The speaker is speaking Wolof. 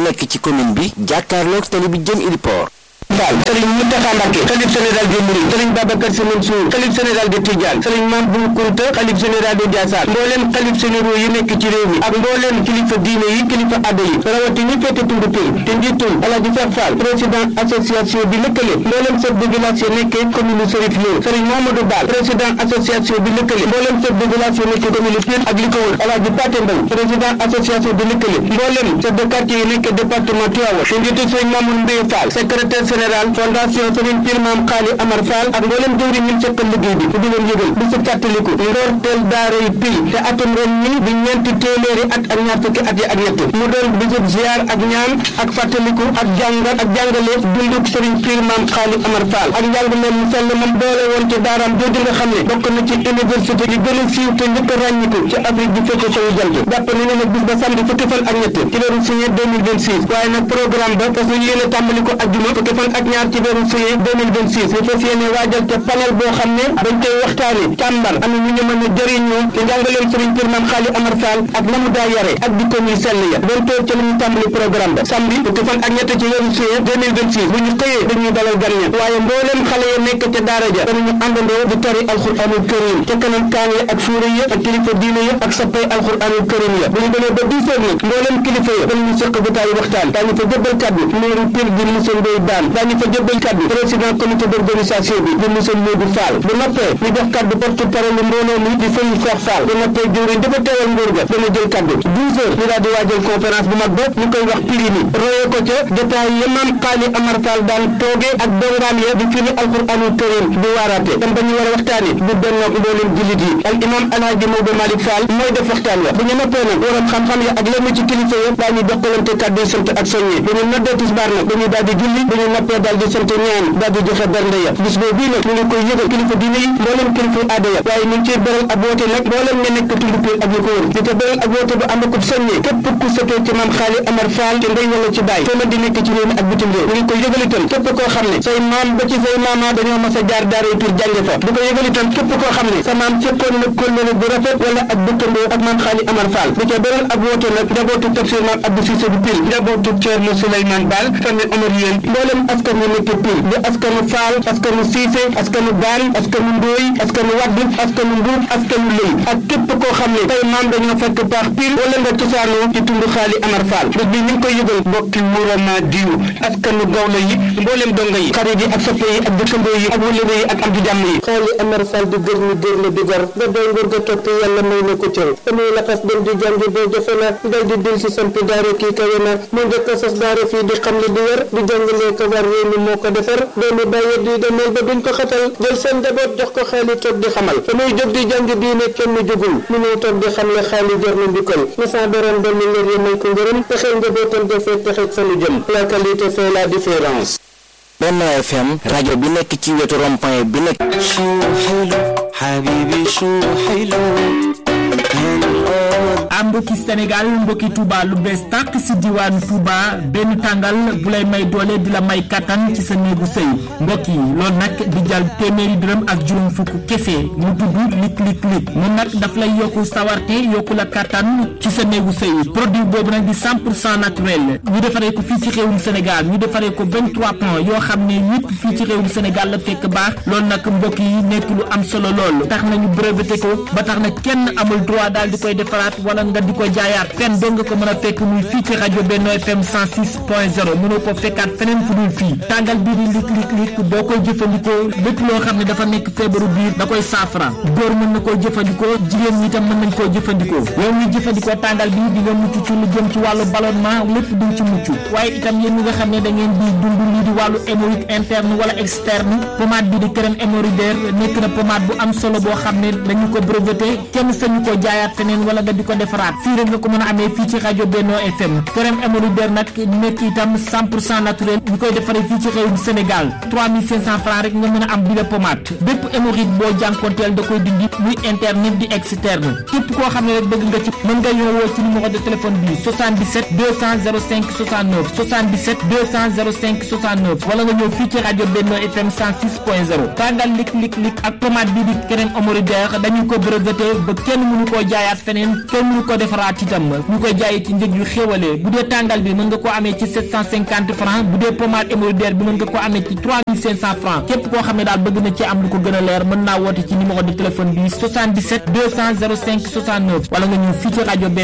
nekk ci commune bi jàkkaarloog tali bi jëm Iliport Fall Serigne Mountakha Mbacké xalif général des Mourides Serigne Babacar Sy Mansour xalif général de Tidiane Serigne Mame Bou Kounta xalif général de Ndiassane mbooleem xalif généraux yi nekk ci réew mi ak mbooleem kilifa diine yi kilifa adda yi rawati ñi féete tund pil te njiitul Alaaji Cheikh Fall président association bi lëkkale mbooleem chef de village yi nekkee commune Serif Lo Serigne Mamadou Bal président association bi lëkkale mbooleem chef de village yi nekkee commune Pire ak li ko wër Alaaji Paté Mbaye président association bi lëkkale mbooleem chef de quartier yi nekkee département Tivaouane te njiitul Serigne Mamoun Mbaye Fall secrétaire général fondation Serigne Pire Mame Khali Amar Fall ak mboolem jëwriñ ñun sekkal liggéey bi di leen yëgal bi si fàttaliku ndorteel daara yi pil te atum ren mi di ñeenti téeméeri at ak ñaar fukki at yi ak ñett mu doon bisub ziar ak ñaan ak fàttaliku ak jàngat ak jàngale dunduk Serigne Pire Mame Khali Amar Fall ak njàngaleem mu sell moom doole woon ci daaraam jooju nga xam ne bokk na ci université yi gën a siiw te njëkk a ràññiku ci Afrique bi fekk sowu jant jàpp ne ne nag bis ba samedi fukki fan ak ñett ci weeru signé 2026 waaye nag programme ba fas ñu yéene tàmbali ko ajjuma fukki fan ak ñaar ci weeru juillet 2026 ñu fas yéene waajal te panel boo xam ne dañ koy waxtaane càmbar am ñu ñu mën a jëriñoo ci njàngaleem Serigne Pire Mame Khali Amar Fall ak na mu daa yare ak di ko muy sell ya doon toog ci la ñu tàmbali programme ba samedi fukki fan ak ñett ci weeru juillet 2026 bu ñu xëyee dañuy dalal gan ña waaye mbooleem xale ya nekk ca daara ja danañu àndandoo di tari alxuraanul karim ca kanam kaan ya ak suura ya ak kilifa diine ya ak sappay alxuraanul karim ya bu ñu demee ba 10 heures nag mbooleem kilifa ya danañu seq jotaayu waxtaan daañu fa jëbbal kaddu meeru Pire di monsieur Ndoye Bane daañu fa jëbbal kaddu président comité d'organisation bi di monsieur Modou Fall bu noppee ñu jox kaddu porte parole mbooloo mi di Serigne Cheikh Fall bu noppee jëwriñ dafa teewal nguur ga dana jël kaddu 12 heures ñu daal di waajal conférence bu mag bopp ñu koy wax piri ni royee ko ca jotaay ya Mame Khali Amar Fall daan toogee ak dongaam ya di firi alquranul karim di waaraate tam ba ñu war a waxtaani bu bennoog mbooleem jullit yi al imam alhaji Maodo Malick Fall mooy def waxtaan wa bu ñu noppee nag waram xam-xam ya ak lenn ci kilifa ya daañu jokkalante kaddu sant ak soññe bu ñu noddee tisbaar nag dañuy daal di julli bu ñu noppee daal di sant ñaan daal di joxe bernde ya bis boobu bii nag ñu ngi koy yëgal kilifa diine yi mboolem kilifa aada ya waaye ñu ngi ciy beral ab woote nag mboolem ña nekk tund Pire ak ñu ko wër di ko beral ab woote bu ànd akub soññe képp ku sëtoo ci Mame Khali Amar Fall ci ndey wala ci baay foo mën di nekk ci réew mi ak bitim réew ñu ngi koy yëgal itam képp koo xam ne say maam ba ci say maama dañoo mas a jaar daara Pire jànge fa di ko yëgal itam képp koo xam ne sa maam fekkoon na kóllëre bu rafet wala ak dëkkandoo ak Mame Khali Amar Fall di ko beral ab woote nag njabootu tafsir Mame Abdou Cissé bu Pire njabootu Thierno Souleymane Baal famille Omar yéen mboolem askan wi nekk Pire di askanu Fall askanu Cissé askanu Baan askanu Ndooy askanu Wadd askanu Mbuub askanu Lëy ak képp koo xam ne tey maam dañoo fekk baax Pire wala nga cosaanoo ci tund Khali Amar Fall bés bi ñu ngi koy yëgal bokki Wurama diw askanu Gawla yi mboolem donga yi xarit yi ak soppe yi ak dëkkandoo yi ak wëlëre yi ak am di jàmm yi Khali Amar Fall di gër ni gër la di gar ba doy ngor ga topp yàlla may na ko cër amuy laxas dem di jàngi boo jafe na dal di dil si samp daara kii kawe na mu njëkk a sos daara fii di xam ne di wér di jàngalee ko war réew mi moo ko defar doomi bàyyi di demel ba duñ ko xatal jël seen njaboot jox ko xaali toog di xamal fa muy jóg di jàng diine kenn jógul mu ñëw toog di xam ne xaali jar na njukkal na sa borom dolli ngër yi may ko ngërëm texeel njabootam defee texeeg fa nu jëm la qualité fait la différence Benno FM rajo bi nekk ci wetu rond-point bi nekk شو حلو حبيبي شو حلو am mbokki Sénégal mbokki Touba lu bees tàq si diwaanu Touba benn tàngal bu lay may doole di la may kattan ci sa néegu sëy mbokk yi loolu nag di jàll téeméeri dërëm ak juróom fukk kese mu tudd lik lik lik moom nag daf lay yokku sawarte yokku la kattan ci sa néegu sëy produit boobu nag di 100 pour cent naturel ñu defaree ko fii ci réewum Sénégal ñu defaree ko 23 points yoo xam ne yëpp fii ci réewum Sénégal la fekk baax loolu nag mbokk yi nekk lu am solo lool tax nañu breveté ko ba tax na kenn amul droit daal di koy defaraat wala nga di ko jaayaat fenn doo nga ko mën a fekk muy fii ci rajo Benno FM 106 point 0 mënoo ko fekkaat feneen fu dul fii tàngal bii di lik lik lik boo koy jëfandikoo lépp loo xam ne dafa nekk feebaru biir da koy saafara góor mën na koo jëfandikoo jigéen ñi tam mën nañ koo jëfandikoo yow mi jëfandikoo tàngal bi di nga mucc ci lu jëm ci wàllu ballonnement lépp duñ ci mucc waaye itam yéen ñi nga xam ne da ngeen di dund lii di wàllu hémorroïde interne wala externe pommade bi di crème hémorroïdaire nekk na pommade bu am solo boo xam ne dañu ko breveté kenn sañu ko jaayaat feneen wala nga di ko defaraat fii rek nga ko mën a amee fii ci rajo Benno FM crème hémorroïdaire nag nekk itam 100 pour cent naturel ñu koy defaree fii ci réewum Sénégal 3500 francs rek nga mën a am bi la pommade bépp hémorroïde boo jànkonteel da koy dindi muy interne di externe képp koo xam ne rek bëgg nga ci mën nga ñëwoo ci numéro de téléphone bi 77 200 05 69 77 200 05 69 wala nga ñëw fii ci rajo Benno FM 106.0 tàngal lik lik lik ak pommade bi di crème hémorroïdaire dañu ko breveté ba kenn mënu koo jaayaat feneen kenn mënu ko ko defaraat itam ñu koy jaayee ci njëg yu xéwalee bu dee tàngal bi mën nga ko amee ci 750 francs bu dee pommade hémorroïdaire bi mën nga ko amee ci 3500 francs képp koo xam ne daal bëgg na ci am lu ko gën a leer mën naa woote ci numéro de téléphone bi 77 200 05 69 wala nga ñëw fii ci rajo